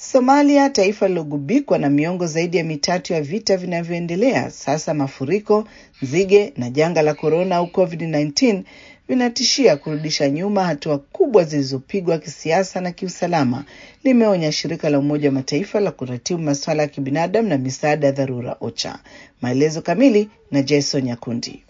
Somalia, taifa lilogubikwa na miongo zaidi ya mitatu ya vita vinavyoendelea sasa, mafuriko, nzige na janga la korona au COVID-19 vinatishia kurudisha nyuma hatua kubwa zilizopigwa kisiasa na kiusalama, limeonya shirika la Umoja wa Mataifa la kuratibu masuala ya kibinadamu na misaada ya dharura OCHA. Maelezo kamili na Jason Nyakundi.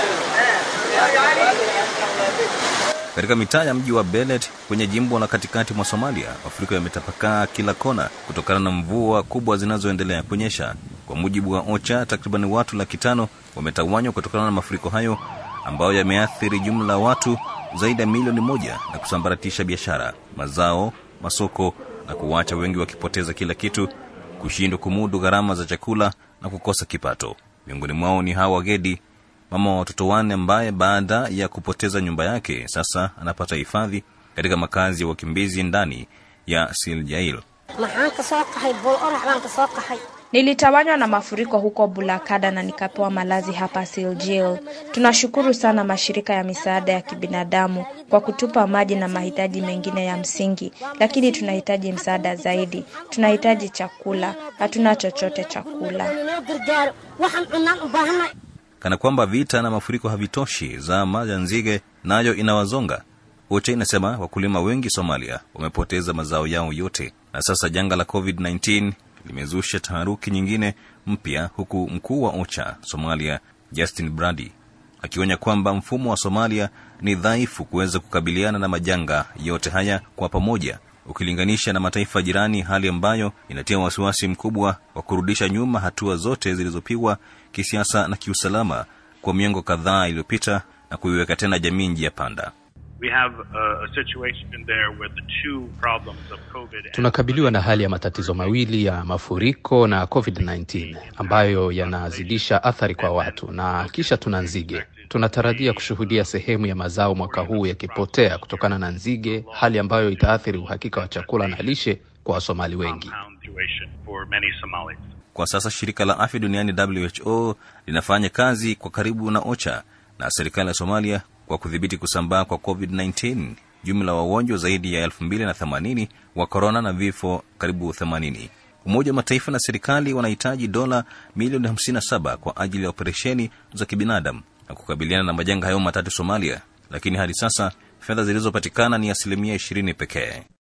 Katika mitaa ya mji wa Belet kwenye jimbo la katikati mwa Somalia, mafuriko yametapakaa kila kona kutokana na mvua kubwa zinazoendelea kunyesha. Kwa mujibu wa OCHA, takriban watu laki tano wametawanywa kutokana na mafuriko hayo ambayo yameathiri jumla ya watu zaidi ya milioni moja na kusambaratisha biashara, mazao, masoko na kuwacha wengi wakipoteza kila kitu, kushindwa kumudu gharama za chakula na kukosa kipato. Miongoni mwao ni Hawa Gedi, mama wa watoto wanne ambaye baada ya kupoteza nyumba yake sasa anapata hifadhi katika makazi ya wakimbizi ndani ya Siljail. Nilitawanywa na mafuriko huko Bulakada na nikapewa malazi hapa Siljil. Tunashukuru sana mashirika ya misaada ya kibinadamu kwa kutupa maji na mahitaji mengine ya msingi, lakini tunahitaji msaada zaidi. Tunahitaji chakula, hatuna chochote chakula. Kana kwamba vita na mafuriko havitoshi, zama ya nzige nayo inawazonga. OCHA inasema wakulima wengi Somalia wamepoteza mazao yao yote, na sasa janga la COVID-19 limezusha taharuki nyingine mpya, huku mkuu wa OCHA Somalia Justin Brady akionya kwamba mfumo wa Somalia ni dhaifu kuweza kukabiliana na majanga yote haya kwa pamoja, ukilinganisha na mataifa jirani, hali ambayo inatia wasiwasi mkubwa wa kurudisha nyuma hatua zote zilizopigwa kisiasa na kiusalama kwa miongo kadhaa iliyopita na kuiweka tena jamii njia panda. We have a, a situation there where the two problems of COVID Tunakabiliwa na hali ya matatizo mawili ya mafuriko na COVID-19 ambayo yanazidisha athari kwa watu, na kisha tuna nzige. Tunatarajia kushuhudia sehemu ya mazao mwaka huu yakipotea kutokana na nzige, hali ambayo itaathiri uhakika wa chakula na lishe kwa Wasomali wengi. compound situation for many Somalis. Kwa sasa shirika la afya duniani WHO linafanya kazi kwa karibu na OCHA na serikali ya Somalia kwa kudhibiti kusambaa kwa COVID-19. Jumla wa wagonjwa zaidi ya 2080 wa korona na vifo karibu 80. Umoja wa Mataifa na serikali wanahitaji dola milioni 57 kwa ajili ya operesheni za kibinadamu na kukabiliana na majanga hayo matatu Somalia, lakini hadi sasa fedha zilizopatikana ni asilimia 20 pekee.